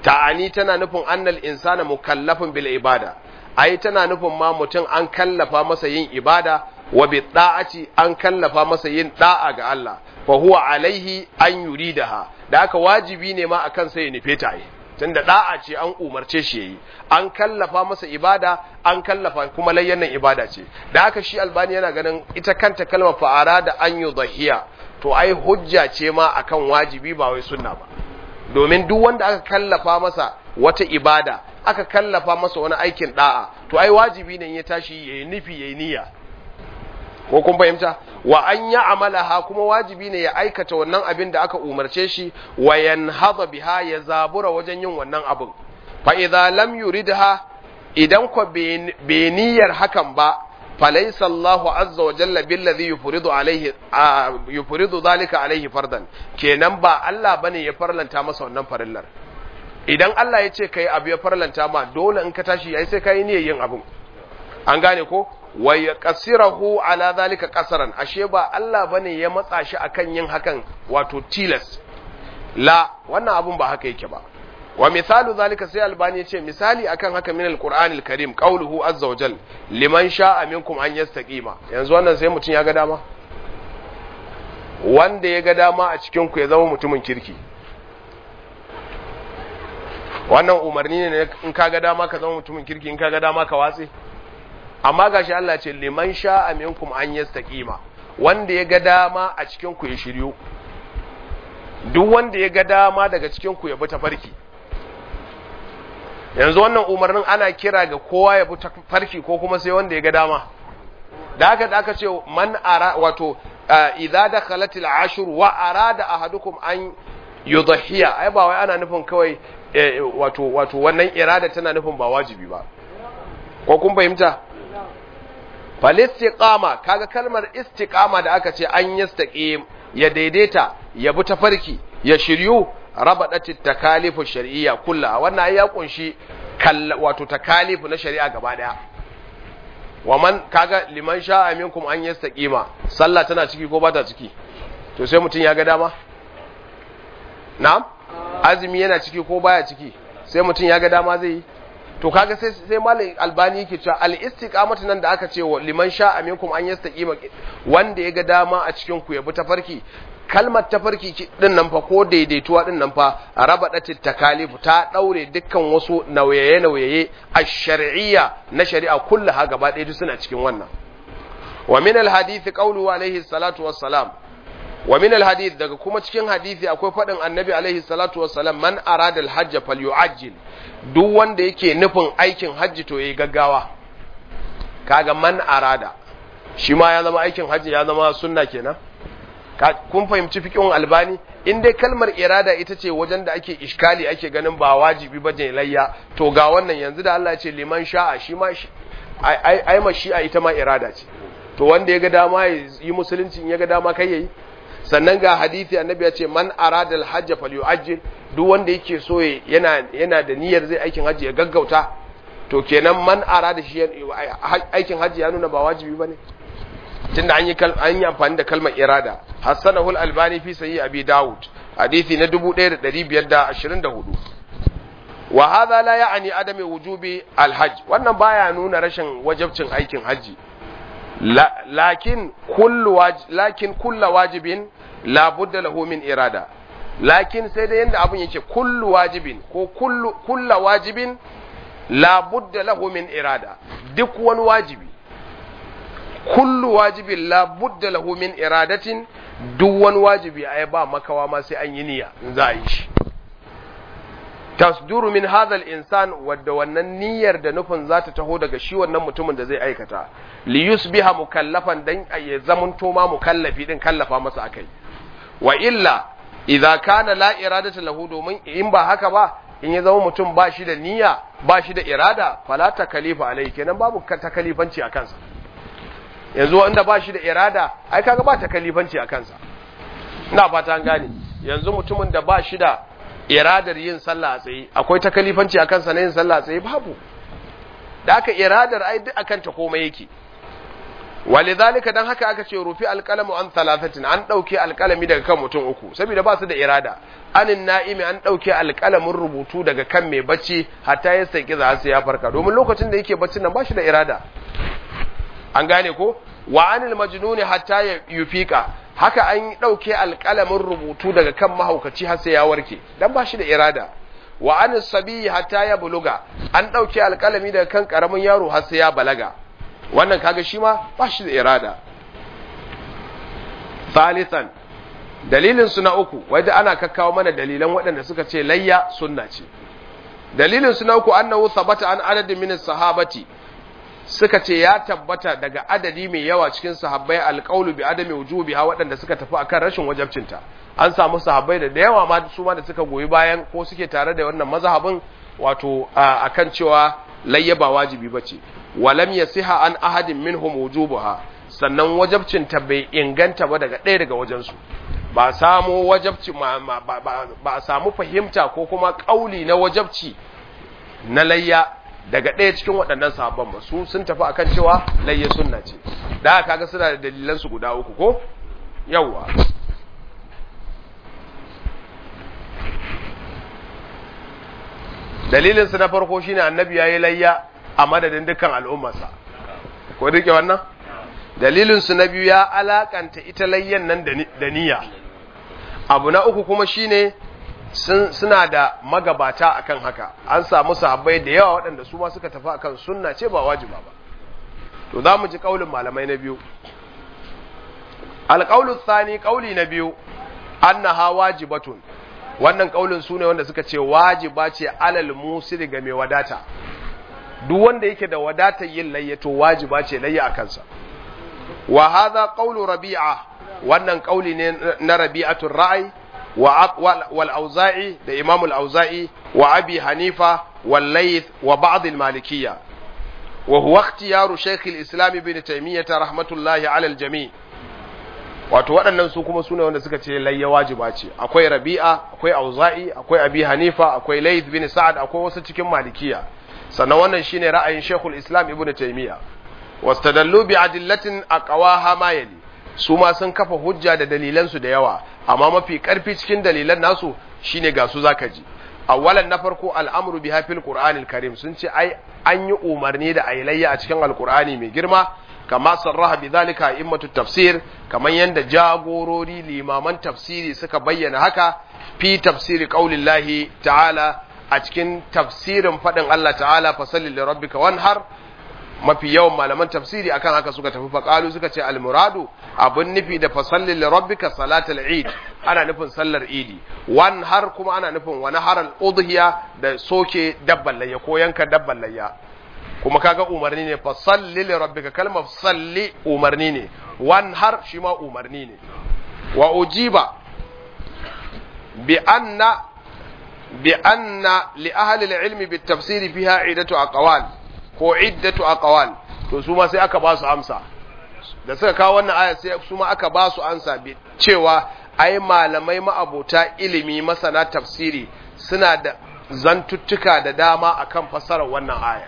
ta'ani tana nufin annal insana mukallafin bil ibada ai tana nufin ma mutum an kallafa masa yin ibada wa bi da'ati an kallafa masa yin da'a ga Allah fa huwa alaihi an yuridaha da haka wajibi ne ma akan sai ya nufe ta yi tunda da'a ce an umarce shi yayi an kallafa masa ibada an kallafa kuma layyanan ibada ce da haka shi albani yana ganin ita kanta kalmar fa'ara da an yudhiya to ai hujja ce ma akan wajibi ba wai sunna ba domin duk wanda aka kallafa masa wata ibada aka kallafa masa wani aikin da'a to ai wajibi ne ya tashi yayi nufi yayi niyya ko kun fahimta wa an ya amalaha kuma wajibi ne ya aikata wannan abin da aka umarce shi wa yanhadha biha ya zabura wajen yin wannan abin fa idza lam yuridha idan ko bai niyyar hakan ba falaysa Allahu azza wa jalla billazi yufridu alaihi yufridu zalika alaihi fardan kenan ba Allah bane ya farlanta masa wannan farillar idan Allah ya ce kai abu ya farlanta ma dole in ka tashi yayi sai kai niyyar yin abin an gane ko wa yaqsirahu ala zalika qasaran ashe ba Allah bane ya matsa shi akan yin hakan wato tilas la wannan abun ba haka yake ba wa misalu zalika sai albani ya ce misali akan haka min alqur'anil karim qauluhu azza wa jal liman sha'a minkum an yastaqima yanzu wannan sai mutun ya ga dama wanda ya ga dama a cikin ku ya zama mutumin kirki wannan umarni ne in ka ga dama ka zama mutumin kirki in ka ga dama ka watse amma gashi Allah ce liman sha'a minkum an yastaqima wanda ya ga dama a cikin ku ya shiryu duk wanda ya ga dama daga cikin ku ya bi tafarki yanzu wannan umarnin ana kira ga kowa ya bi tafarki ko kuma sai wanda ya ga dama da haka da aka ce man ara wato idza dakhalat al-ashr wa arada ahadukum an yudhiya ai ba wai ana nufin kawai wato wato wannan irada tana nufin ba wajibi ba ko kun fahimta falistiqama kaga kalmar istiqama da aka ce an yastaqim ya daidaita ya bi tafarki ya shiryu rabadatit takalifu shar'iyya kulla wannan ya kunshi wato takalifu na shari'a gaba daya wa man kaga liman sha'a minkum an yastaqima sallah tana ciki ko bata ciki to sai mutun ya ga dama na'am azumi yana ciki ko baya ciki sai mutun ya ga dama zai yi to kaga sai sai malai albani yake cewa al istiqamatu nan da aka ce wa liman sha'a minkum an yastaqima wanda ya ga dama a cikin ku ya bi tafarki kalmar tafarki din nan fa ko daidaituwa din nan fa rabadatit takalifu ta daure dukkan wasu nauyaye nauyaye ash-shar'iyya na shari'a kullaha gaba ɗaya duk suna cikin wannan wa min al-hadith qawlu alayhi salatu wassalam wa min al-hadith daga kuma cikin hadisi akwai fadin annabi alayhi salatu wassalam man arada al-hajj falyu'ajjil duk wanda yake nufin aikin hajji to yayi gaggawa kaga man arada shi ma ya zama aikin hajji ya zama sunna kenan kun fahimci fikin albani in dai kalmar irada ita ce wajen da ake iskali ake ganin ba wajibi ba je layya to ga wannan yanzu da Allah ya ce liman sha'a shi ma ai ai ma shi'a ita ma irada ce to wanda ya ga dama ya yi musulunci in ya ga dama kai yayi sannan ga hadisi annabi ya ce man arada al-hajj falyu'ajjil duk wanda yake so yana yana da niyyar zai aikin hajji ya gaggauta to kenan man arada shi aikin hajji ya nuna ba wajibi bane tunda an yi an yi amfani da kalmar irada hasanahu al-albani fi sahih abi daud hadisi na 1524 wa hadha la ya'ni adami wujubi al-hajj wannan baya nuna rashin wajibcin aikin haji lakin kullu lakin kullu wajibin la budda lahu min irada lakin sai da yanda abun yake kullu wajibin ko kullu kullu wajibin la budda lahu min irada duk wani wajibi kullu wajibin la budda lahu min iradatin duk wani wajibi ai ba makawa ma sai an yi niyya in za a yi shi tasduru min hadha al-insan wadda wannan niyyar da nufin za ta taho daga shi wannan mutumin da zai aikata li yusbiha mukallafan dan ya zamanto ma mukallafi din kallafa masa akai wa illa idza kana la iradata lahu domin in ba haka ba in ya zama mutum ba shi da niyya ba shi da irada fala takalifa alai kenan babu takalifanci a kansa yanzu wanda ba shi da irada ai kaga ba takalifanci a kansa ina fata an gane yanzu mutumin da ba shi da iradar yin sallah a tsaye akwai takalifanci a kansa na yin sallah a tsaye babu da aka iradar ai duk akan ta komai yake walidhalika dan haka aka ce rufi alqalamu an thalathatin an dauke alqalami daga kan mutum uku saboda ba su da irada anin na'imi an dauke alqalamin rubutu daga kan mai bacci hatta ya saki za su ya farka domin lokacin da yake baccin nan ba shi da irada an gane ko wa anil majnuni hatta ya yufika haka an dauke alqalamin rubutu daga kan mahaukaci har sai ya warke dan ba shi da irada wa anis sabi hatta ya buluga an dauke alqalami daga kan karamin yaro har sai ya balaga wannan kaga shi ma ba shi da irada thalithan dalilin su na uku wanda ana kakkawo mana dalilan waɗanda suka ce layya sunna ce dalilin su na uku annahu thabata an adadin min sahabati suka ce ya tabbata daga adadi mai yawa cikin sahabbai alqaulu bi adami wujubiha waɗanda suka tafi akan rashin wajabcinta an samu sahabbai da yawa ma su ma da suka goyi bayan ko suke tare da wannan mazhabin wato akan cewa layya ba wajibi bace walam yasiha an ahadin minhum wujubuha sannan wajabcin ta bai inganta ba daga ɗaya daga wajensu ba samu wajabci ba samu fahimta ko kuma kauli na wajabci na layya daga ɗaya cikin waɗannan sahabban ba su sun tafi akan cewa layya sunna ce da kaga suna da dalilan su guda uku ko yawwa dalilin su na farko shine annabi yayi layya a madadin dukkan al'ummarsa ko rike wannan dalilin su na biyu ya alakanta ita layyan nan da niyya abu na uku kuma shine suna da magabata akan haka an samu sahabbai da yawa waɗanda su ma suka tafi akan sunna ce ba wajiba ba to za mu ji kaulin malamai na biyu alƙaulu tsani kauli na biyu annaha wajibatun wannan kaulin su ne wanda suka ce wajiba ce alal musiri ga mai wadata duk wanda yake da wadatar yin layya to wajiba ce layya a kansa wa hadha qawlu rabi'a wannan kauli ne na rabi'atul ra'i wa wal auza'i da imam al auza'i wa abi hanifa wal layth wa ba'd al malikiyya wa huwa ikhtiyaru shaykh al islam ibn taymiyyah rahmatullahi ala al jami' wato waɗannan su kuma sune wanda suka ce layya wajiba ce akwai rabi'a akwai auza'i akwai abi hanifa akwai layth bin sa'ad akwai wasu cikin malikiya sannan wannan shine ra'ayin shaykhul islam ibn taymiyyah wastadallu bi adillatin aqwaha ma yali su ma sun kafa hujja da dalilan su da yawa amma mafi karfi cikin dalilan nasu shine ga su zaka ji awwalan na farko al'amru biha fil qur'anil karim sun ce ai an yi umarni da ayilayya a cikin alqur'ani mai girma kama sarraha bidhalika immatu tafsir kaman yanda jagorori limaman tafsiri suka bayyana haka fi tafsiri qaulillahi ta'ala a cikin tafsirin fadin Allah ta'ala fasalli li rabbika wanhar mafi yawan malaman tafsiri akan haka suka tafi faqalu suka ce almuradu abun nufi da fasalli li rabbika salatul eid ana nufin sallar idi wan har kuma ana nufin wani haral udhiya da soke dabban layya ko yanka dabban layya kuma kaga umarni ne fasalli li rabbika kalmar salli umarni ne wan har shi ma umarni ne wa ujiba bi anna bi anna li ahli al-ilmi bit tafsiri fiha iddatu aqwal ko iddatu aqwal to su ma sai aka ba su amsa da suka kawo wannan aya sai su ma aka ba su amsa bi cewa ai malamai ma'abota ilimi masana tafsiri suna da zantuttuka da dama akan fassarar wannan aya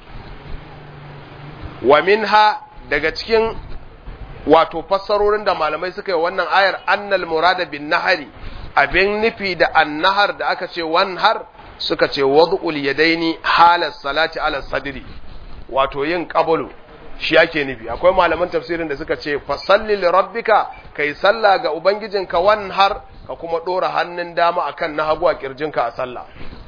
wa minha daga cikin wato fassarorin da malamai suka yi wannan ayar annal murada bin nahari abin nufi da annahar da aka ce wanhar suka ce wad'ul yadaini halas salati ala sadri wato yin qabulu shi ake nufi akwai malaman tafsirin da suka ce fasalli li rabbika kai salla ga ubangijinka wanhar ka kuma dora hannun dama akan na hagu a kirjinka a sallah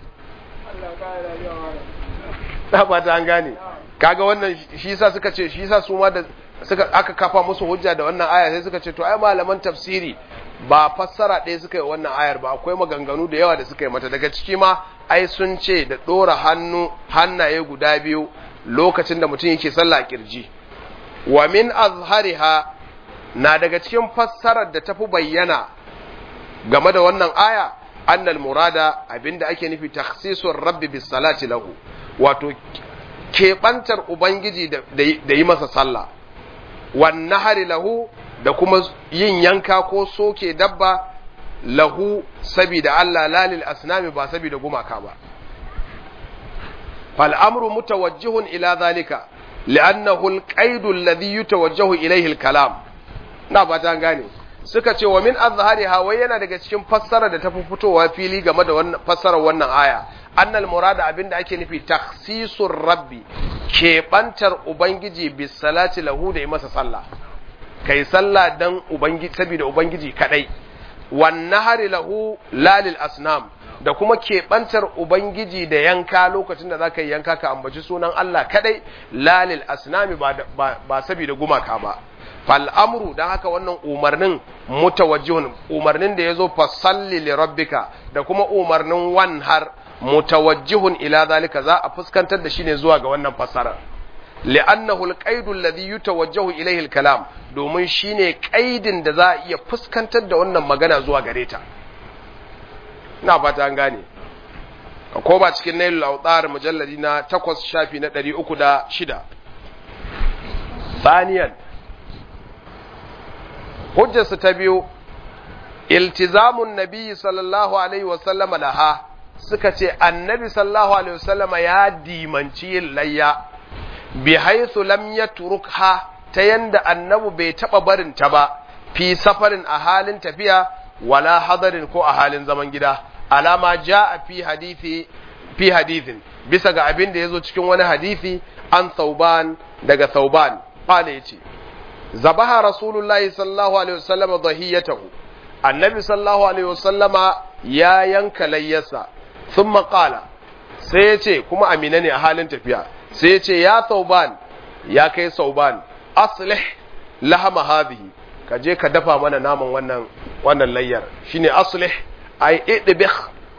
Allah ba ta an gane kaga wannan shi yasa suka ce shi yasa su ma da suka aka kafa musu hujja da wannan aya sai suka ce to ai malaman tafsiri ba fassara ɗaya suka yi wannan ayar ba akwai maganganu da yawa da suka yi mata daga ciki ma ai sun ce da ɗora hannu hannaye guda biyu lokacin da mutum yake sallah kirji wa min azhariha na daga cikin fassarar da tafi bayyana game da wannan aya annal murada abinda ake nufi takhsisur rabbi bis salati lahu wato keɓantar ubangiji da yi masa sallah wan nahari lahu da kuma yin yanka ko soke dabba lahu sabida Allah lalil asnami ba sabida gumaka ba fal amru mutawajjihun ila zalika li'annahu al-qaidu alladhi yutawajjahu ilayhi al-kalam na ba ta gane suka ce wa min azhariha wai yana daga cikin fassara da ta fi fitowa fili game da wannan fassarar wannan aya annal murada abinda ake nufi takhsisur rabbi keɓantar ubangiji bis salati lahu da yi masa sallah kai sallah dan ubangiji saboda ubangiji kadai wan nahari lahu lalil asnam da kuma keɓantar ubangiji da yanka lokacin da zaka yi yanka ka ambaci sunan Allah kadai lalil asnami ba ba, ba saboda gumaka ba fal amru dan haka wannan umarnin mutawajjihun umarnin da yazo fasalli li rabbika da kuma umarnin wan har mutawajjihun ila zalika za a fuskantar da shi ne zuwa ga wannan fasara li'annahu al-qaidu alladhi yutawajjahu ilayhi al-kalam domin shine qaidin da za a iya fuskantar da wannan magana zuwa gare ta ina fata an gane ka koma cikin nailul awtar mujalladi na 8 shafi na 306 thaniyan hujjarsu ta biyu iltizamun nabi sallallahu alaihi wasallam laha suka ce annabi sallallahu alaihi wasallam ya dimanci yin layya bi haythu lam yatrukha ta yanda annabi bai taba barin ta ba fi safarin a halin tafiya wala hadarin ko a halin zaman gida alama jaa fi hadisi fi hadithin bisa ga abin da yazo cikin wani hadisi an sauban daga sauban qala yace zabaha rasulullahi sallallahu alaihi wasallam dhahiyatahu annabi sallallahu alaihi wasallama ya yanka layyarsa thumma qala sai yace kuma amina ne a halin tafiya sai yace ya sauban ya kai sauban aslih lahama hadhihi ka je ka dafa mana naman wannan wannan layyar shine aslih ai idbih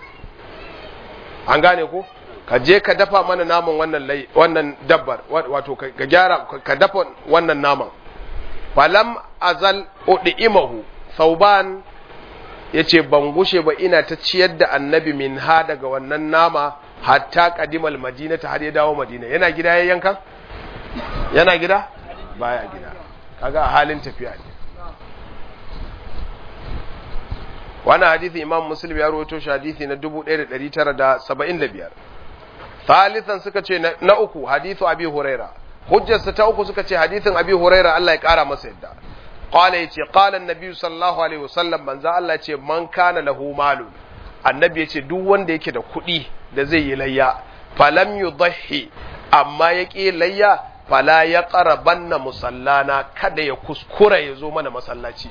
an gane ko ka je ka dafa mana naman wannan lay wannan dabbar wato ka gyara ka dafa wannan naman falam azal udimahu sauban yace ban gushe ba ina ta ciyar da annabi min ha daga wannan nama hatta qadimal madinata har ya dawo madina yana gida ya yanka yana gida baya gida kaga a halin tafiya ne wannan hadisi imam muslim ya rawaito shi hadisi na 1975 thalithan suka ce na uku hadithu abi huraira hujjarsa ta uku suka ce hadithin abi huraira Allah ya kara masa yadda qala yace qala annabi sallallahu alaihi wasallam manzo Allah yace man kana lahu malun annabi yace duk wanda yake da kuɗi da zai yi layya falam yudhi amma yake layya fala ya qarabanna musallana kada ya kuskura ya zo mana masallaci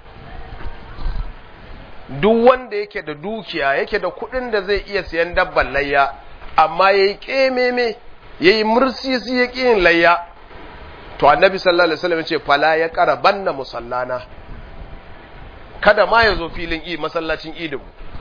duk wanda yake da dukiya yake da kuɗin da zai iya siyan dabban layya amma yayi kememe yayi mursisi ya yin layya to annabi sallallahu alaihi wasallam ce fala ya qarabanna musallana kada ma ya zo filin i masallacin idin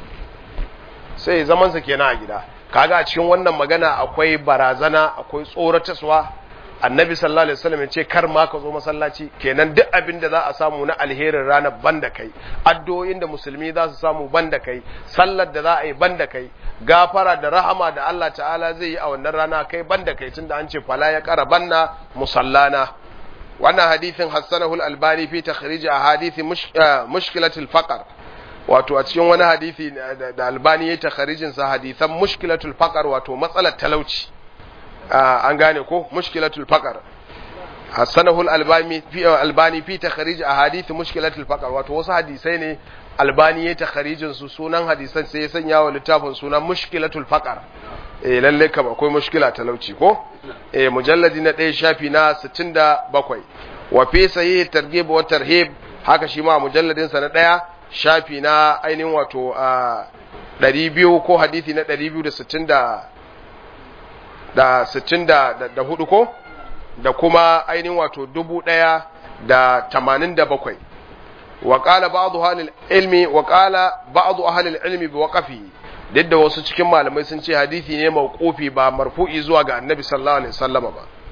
sai zaman sa kenan a gida kaga a cikin wannan magana akwai barazana akwai tsorataswa annabi sallallahu alaihi wasallam ce kar ma ka zo masallaci kenan duk abin da za a samu na alherin ranar banda kai addu'o'in da musulmi za su samu banda kai sallar da za a yi banda kai gafara da rahama da Allah ta'ala zai yi a wannan rana kai banda kai tunda an ce fala ya kara banna musallana wannan hadithin hassanahu al-albani fi takhrij ahadithi mushkilatul faqr wato a cikin wani hadisi da albani ya takhrijin sa hadithan mushkilatul faqr wato matsalar talauci an gane ko mushkilatul faqr hassanahu al-albani fi albani fi takhrij ahadith mushkilatul faqr wato wasu hadisai ne albani ya takharijin su sunan hadisan sai ya sanya wa littafin sunan mushkilatul faqr eh lalle kam akwai mushkila talauci ko eh mujalladi na 1 shafi na 67 wa fi sahih targhib wa tarhib haka shi ma mujalladin sa na 1 shafi na ainihin wato 200 ko hadisi na 260 da sittin da hudu ko da kuma ainihin wato dubu ɗaya da tamanin da bakwai wa ƙala ba'adu halil ilmi wa ƙala ba'adu halil ilmi bi waƙafi duk da wasu cikin malamai sun ce hadisi ne mawqufi ba marfu'i zuwa ga annabi sallallahu alaihi wasallama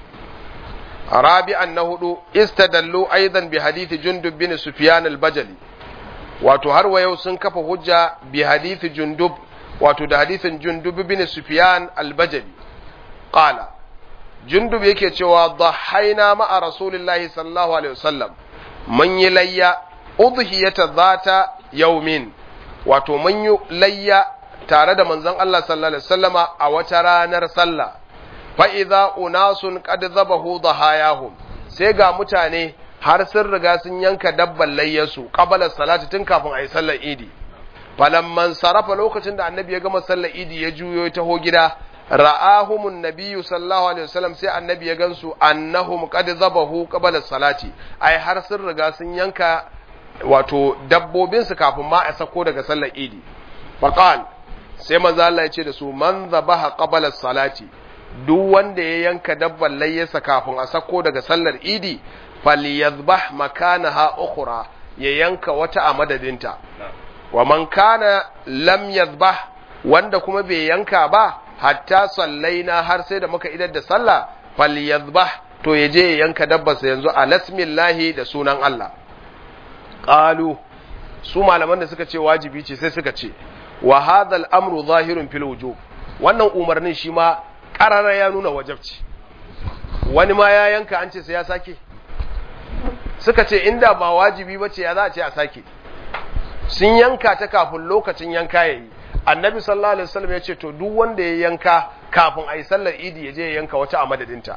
ba rabi'an na hudu istadallu aidan bi hadisi jundub bin sufyan al-bajali wato har wa yau sun kafa hujja bi hadisi jundub wato da hadisin jundub bin sufyan al-bajali qala jundub yake cewa dhahaina ma'a rasulillahi sallallahu alaihi wasallam mun yi layya udhiyata zata yaumin wato mun yi layya tare da manzon Allah sallallahu alaihi wasallama a wata ranar sallah fa idza unasun qad zabahu dhahayahum sai ga mutane har sun riga sun yanka dabban layyasu qabala salati tun kafin ayi sallar idi falamman sarafa lokacin da annabi ya gama sallar idi ya juyo ya taho gida ra'ahumun nabiyyu sallallahu alaihi wasallam sai annabi ya gansu annahum qad zabahu qabala salati ai har sun riga sun yanka wato dabbobin su kafin ma a sako daga sallar idi faqal sai manzo Allah ya ce da su man zabaha qabala salati duk wanda ya yanka dabban layyasa kafin a sako daga sallar idi falyadhbah makanaha ukhra ya yanka wata a madadinta wa man kana lam yadhbah wanda kuma bai yanka ba hatta sallaina har sai da muka idar da sallah falyadhbah to ya je ya yanka dabbarsa yanzu a lasmillahi da sunan Allah qalu su malaman da suka ce wajibi ce sai suka ce wa hadha al-amru zahirun fil wujub wannan umarnin shi ma karara ya nuna wajabci wani ma ya yanka an ce sai ya sake suka ce inda ba wajibi bace ya za a ce a sake sun yanka ta kafin lokacin yanka yayi annabi sallallahu alaihi wasallam ya ce to duk wanda ya yanka kafin a yi sallar idi ya je ya yanka wata a madadinta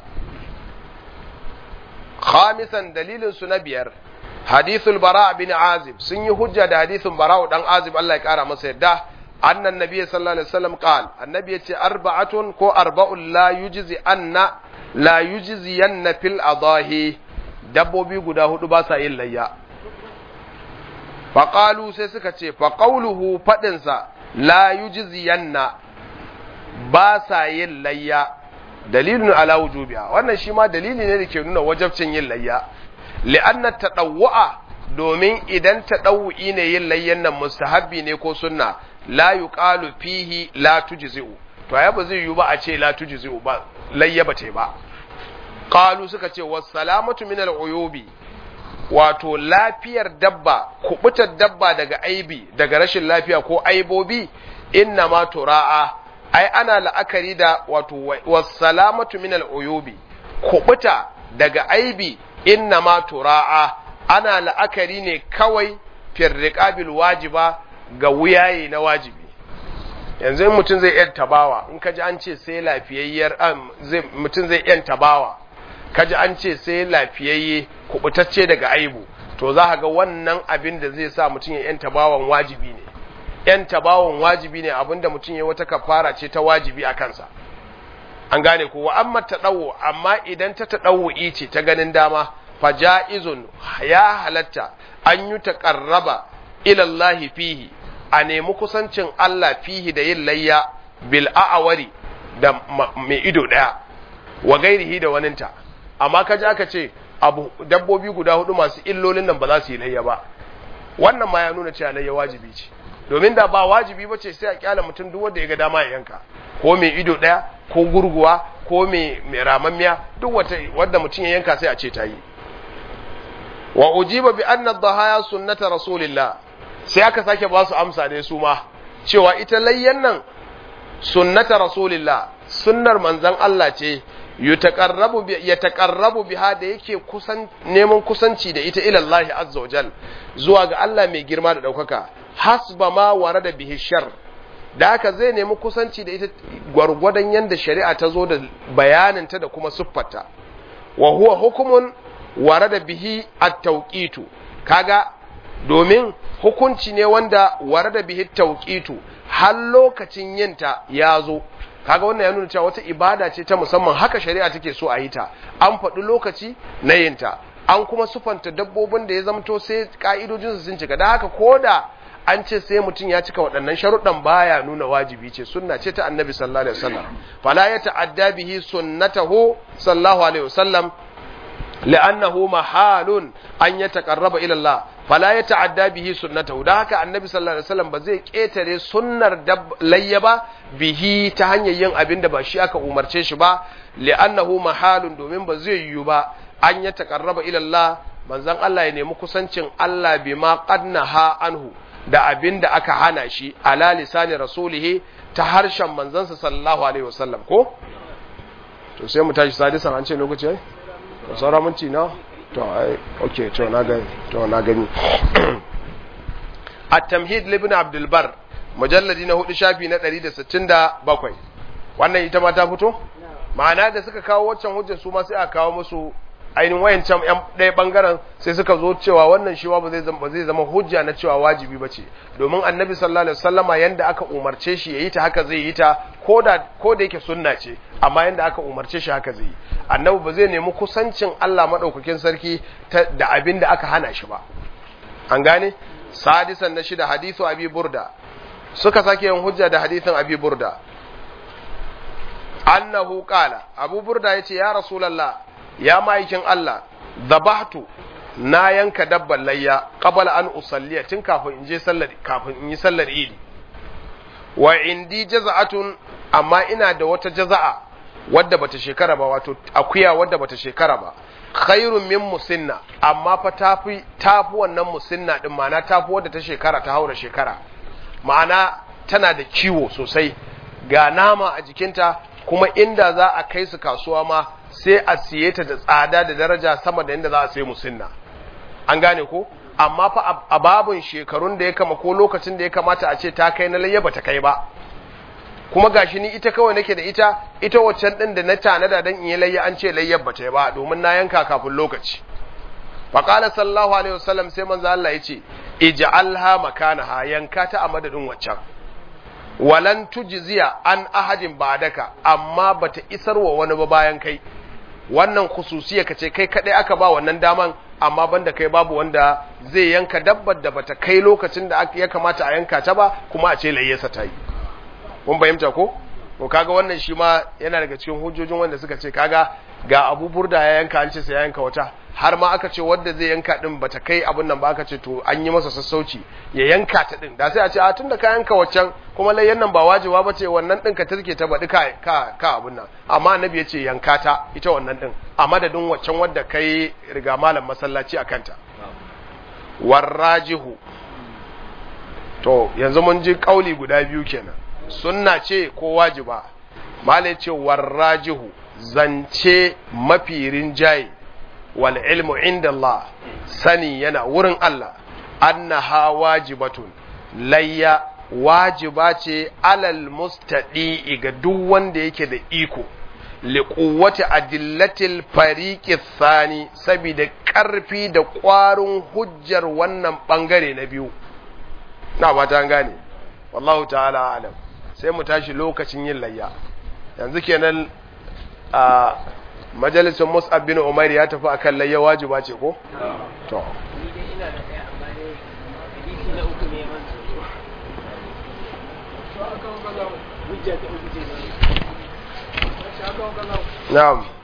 khamisan dalilin su na biyar hadithul bara bin azib sun yi hujja da hadithun bara dan azib Allah ya kara masa yadda annan nabi sallallahu alaihi wasallam qal annabi ya ce arba'atun ko arba'un la yujzi anna la yujzi yanna fil adahi dabbobi guda hudu ba sa yin layya faƙalu sai suka ce faƙauluhu faɗinsa la yujziyanna ba sa yin layya dalilun ala wujubiha wannan shi ma dalili ne da ke nuna wajabcin yin layya li'anna tadawwa domin idan tadawwi ne yin layyan nan mustahabbi ne ko sunna la yuqalu fihi la tujzi'u to ya ba zai yi ba a ce la tujzi'u ba layya ba ce ba qalu suka ce was salamatu min al-uyubi wato lafiyar dabba kubutar dabba daga aibi daga rashin lafiya ko aibobi inna ma tura'a ai ana la'akari da wato wassalamatu min al'uyubi kubuta daga aibi inna ma tura'a ana la'akari ne kawai firriqabil wajiba ga wuyaye na wajibi yanzu mutum zai yan tabawa in kaji an ce sai lafiyayyar mutum zai yan tabawa kaji an ce sai lafiyayye kubutacce daga aibu to za ga wannan abin da zai sa mutum ya yanta bawan wajibi ne yanta bawan wajibi ne abinda mutum ya wata kafara ce ta wajibi a kansa an gane ko wa amma tadawu amma idan ta tadawu ce ta ganin dama fa jaizun ya halatta an yi taqarraba ila Allah fihi a nemi kusancin Allah fihi da yin layya bil a'awari da mai ido daya wa gairihi da waninta amma kaji aka ce abu dabbobi guda hudu masu illolin nan ba za su yi layya ba wannan ma ya nuna cewa layya wajibi ce domin da ba wajibi ba ce sai a kyala mutum duk wanda ya ga dama ya yanka ko mai ido daya ko gurguwa ko mai mai ramammiya duk wata wanda mutum ya yanka sai a ce ta yi wa ujiba bi anna dhahaya sunnata rasulillah sai aka sake ba su amsa ne su ma cewa ita layyan nan sunnata rasulillah sunnar manzon Allah ce yataqarrabu biha da yake kusan neman kusanci da ita ila Allah azza wa jal zuwa ga Allah mai girma da daukaka hasba ma warada bihi shar da haka zai nemi kusanci da ita gwargwadon yanda shari'a ta zo da bayanin ta da kuma siffarta wa huwa hukumun warada bihi at-tawqitu kaga domin hukunci ne wanda warada bihi at-tawqitu har lokacin yinta ya zo kaga wannan ya nuna cewa wata ibada ce ta musamman haka shari'a take so a yi ta an faɗi lokaci na yinta an kuma sufanta dabbobin da ya zamto sai ka'idojinsu sun cika da haka koda an ce sai mutum ya cika waɗannan sharuɗan baya nuna wajibi ce sunna ce ta annabi sallallahu alaihi wasallam fala ya ta'adda bihi sunnatahu sallallahu alaihi wasallam لأنه محال أن يتقرب إلى الله فلا يتعدى به سنته ده haka annabi sallallahu alaihi wasallam ba zai ketare sunnar layya ba bihi ta hanyar yin abin da ba shi aka umarce shi ba li'annahu mahalun domin ba zai yiwu ba an ya taqarraba ila Allah manzon Allah ya nemi kusancin Allah bima qadnaha anhu da abin da aka hana shi ala lisani rasulihi ta harshen manzansa sallallahu alaihi wasallam ko to sai mu tashi sadisan an ce lokaci ai saura minti na to ai okay to na gani to na gani at-tamhid libn abdul bar mujalladi na hudu shafi na 167 wannan ita ma ta fito ma'ana da suka kawo waccan hujjar su ma sai a kawo musu ainihin wayancan yan ɗaya bangaren sai suka zo cewa wannan shi ba zai zama zai zama hujja na cewa wajibi bace domin annabi sallallahu alaihi wasallama yanda aka umarce shi yayi ta haka zai yi ta koda ko da yake sunna ce amma yanda aka umarce shi haka zai yi annabi ba zai nemi kusancin Allah madaukakin sarki da abin da aka hana shi ba an gane sadisan na shida hadithu abi burda suka sake yin hujja da hadithin abi burda annahu qala abu burda yace ya rasulullah ya ma'aikin Allah zabahtu na yanka dabban layya qabala an usalliya tun kafin in je sallar kafin in yi sallar idi wa indi jaza'atun amma ina da wata jaza'a wadda bata shekara ba wato akuya wadda bata shekara ba khairun min musinna amma fa tafi tafi wannan musinna din ma'ana tafi wadda ta shekara ta haura shekara ma'ana tana da kiwo sosai ga nama a jikinta kuma inda za a kai su kasuwa ma sai a siye ta da tsada da daraja sama da inda za a sai musinna an gane ko amma fa a babun shekarun da ya kama ko lokacin da ya kamata a ce ta kai na layya bata kai ba kuma gashi ni ita kawai nake da ita ita waccan din da na tanada dan in yi layya an ce layyar bata yi ba domin na yanka kafin lokaci fa qala sallallahu alaihi wasallam sai manzo Allah yace ij'alha makanaha yanka ta a madadin waccan walan tujziya an ahadin ba'daka amma bata isarwa wani ba bayan kai wannan khususiya kace kai kadai aka ba wannan daman amma banda kai babu wanda zai yanka dabbar da bata kai lokacin da ya kamata a yanka ta ba kuma a ce layyasa ta yi kun fahimta ko ko kaga wannan shi ma yana daga cikin hujjojin wanda suka ce kaga ga Abu Burda ya yanka an ce sai ya yanka wata har ma aka ce wanda zai yanka din bata kai abun nan ba aka ce to an yi masa sassauci ya yanka ta din da sai a ce a tunda ka yanka waccan kuma layyan nan ba wajiba ba ce wannan din ka turke ta baɗi ka ka ka abun nan amma annabi ya ce yanka ta ita wannan din a madadin waccan wadda kai riga malam masallaci a kanta warrajihu to yanzu mun ji kauli guda biyu kenan sunna ce ko wajiba mala ce warrajihu zance mafi rinjaye wal ilmu inda Allah sani yana wurin Allah annaha wajibatun layya wajiba ce alal mustadi ga duk wanda yake da iko liquwwati adillatil fariqi thani saboda karfi da ƙwarin hujjar wannan bangare na biyu na ba ta gane wallahu ta'ala alam sai mu tashi lokacin yin layya yanzu kenan a majalisun mus'ab bin umar ya tafi akan layya wajiba ce ko to na'am